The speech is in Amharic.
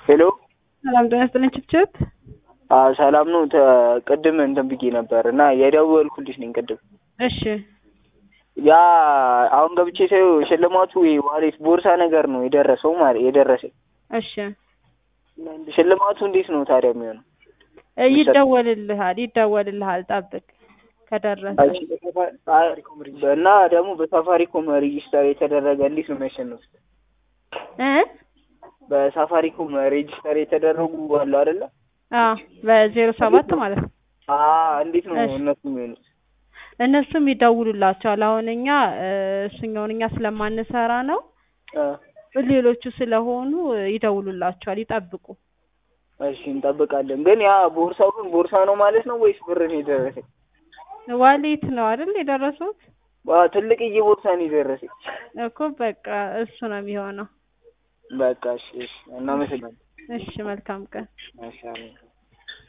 ሄሎ ሰላም ጤና ይስጥልኝ ችብችብ። አዎ ሰላም ነው። ተ- ቅድም እንትን ብዬ ነበር እና የደወልኩልሽ ነኝ ቅድም። እሺ ያ አሁን ገብቼ ሳየው ሽልማቱ ዋሌት ቦርሳ ነገር ነው የደረሰው ማለት የደረሰኝ። እሺ ሽልማቱ እንዴት ነው ታዲያ የሚሆነው? እ ይደወልልሃል ይደወልልሃል ጠብቅ ከደረሰ እና ደግሞ በሳፋሪኮም ሬጂስተር የተደረገ እንዴት ነው የሚያሸንፉት? እ በሳፋሪኮም ሬጂስተር የተደረጉ አሉ አይደለ? አዎ በዜሮ ሰባት ማለት ነው። አዎ እንዴት ነው እሺ። እነሱ የሚሆኑት? እነሱም ይደውሉላቸዋል። አሁን እኛ እ እሱኛውን እኛ ስለማንሰራ ነው አ፣ ሌሎቹ ስለሆኑ ይደውሉላቸዋል። ይጠብቁ። እሺ እንጠብቃለን። ግን ያ ቦርሳው ግን ቦርሳ ነው ማለት ነው ወይስ ብር ነው የደረሰኝ? ዋሌት ነው አይደል የደረሱት ዋ ትልቅዬ ቦርሳ ነው የደረሰኝ። እኮ በቃ እሱ ነው የሚሆነው። በቃ እሺ፣ እሺ እናመሰግናለን። እሺ መልካም ቀን። እሺ አሜን።